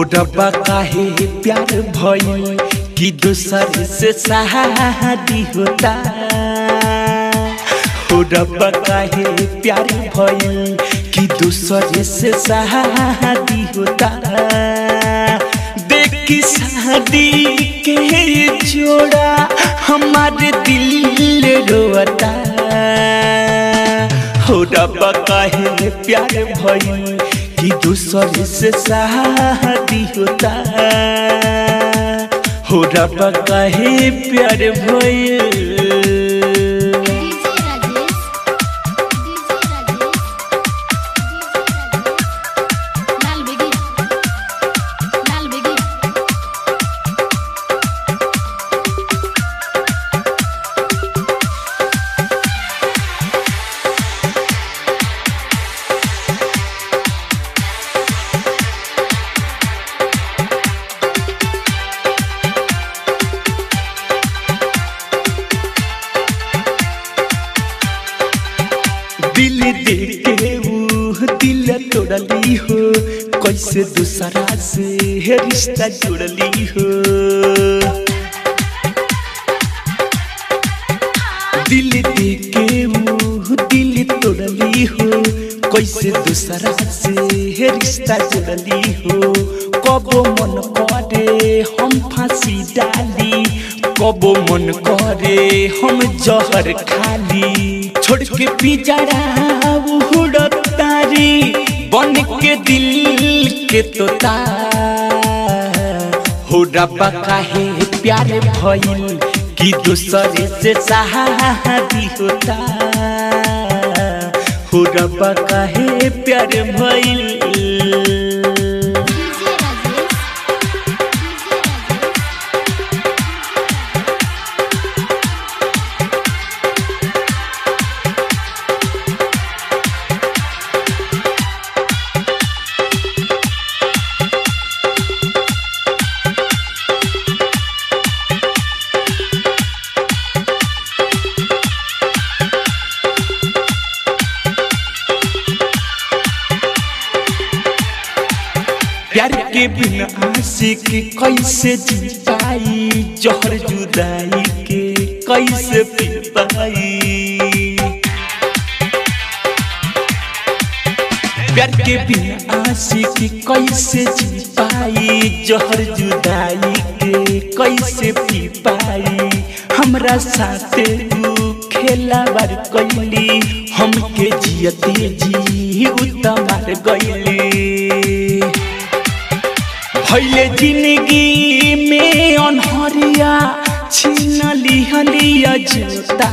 रब्बा काहे प्यार भइल कि दूसर से शादी होता हो रब्बा काहे प्यार भइल कि दूसर से शादी होता देखी शादी के जोड़ा हमारे दिल रोता हो रब्बा काहे प्यार भइल कि दूसर से शादी होता हो रब्बा काहे प्यार भइल डीजे राजेश डीजे राजेश लाल बेगी लाल बेगी दिल देके ऊ दिल तोड़ली हो कैसे दूसरा से रिश्ता जोड़ली हो दिल देके ऊ दिल तोड़ली हो कैसे दूसरा से रिश्ता जोड़ली हो कबो मन करे हम फांसी डाली कबो मन करे हम जहर खाली छोड़ के पिजरा उड़तारी बन के दिल के तोता हो रब्बा काहे प्यार भइल कि दूसरे से शादी होता हो रब्बा काहे प्यार भइल डीजे राजेश प्यार के बिना आशिक कैसे जी पाई जहर जुदाई के कैसे पी पाई प्यार के बिना आशिक कैसे जी पाई जहर जुदाई के कैसे पी पाई हमरा साथे तू खेला बार कैली हमके जियते जी उतमार गईली भैले जिंदगी में अनहरिया छीन लिहलिया जोता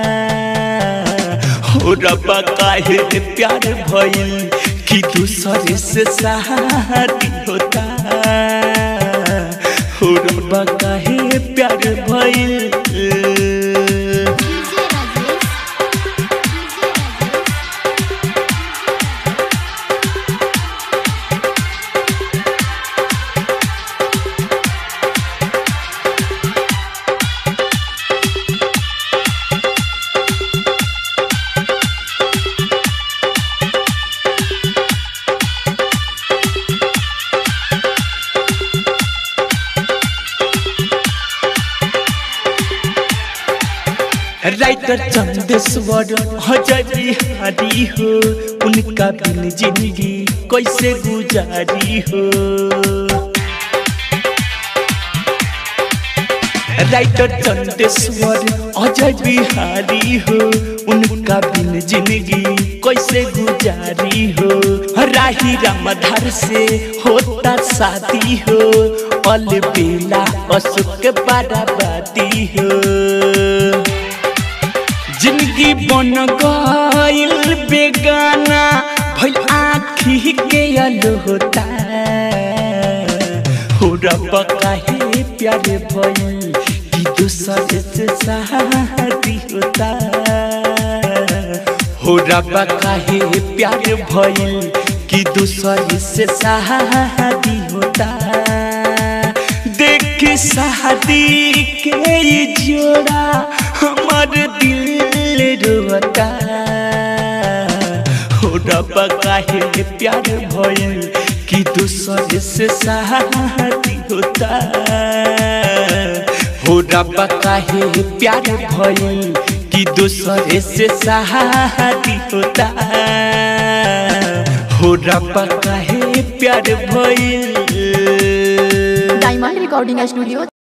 हो रब्बा काहे प्यार भइल कि दूसरे से शादी होता हो रब्बा काहे प्यार भइल डीजे राजेश राइटर चंदेश्वर हजय बिहारी हो उनका बिन जिंदगी कैसे गुजारी हो राइटर चंदेश्वर अजय बिहारी हो उनका बिन जिंदगी कैसे गुजारी हो राही रामधार से होता शादी हो अल बेला अशोक बाराबादी हो जिंदगी बन गइल बेगाना भइल आँखी के होता हो रब्बा काहे प्यार भइल कि दूसर से शादी होता हो रब्बा काहे प्यार भइल कि दूसर से शादी होता देख शादी के ये जोड़ा हमार दिल रोता हो रब्बा काहे प्यार भइल कि दूसरे से शादी होता हो रब्बा काहे प्यार भइल कि दूसरे से शादी होता हो रब्बा काहे प्यार भइल डायमंड रिकॉर्डिंग स्टूडियो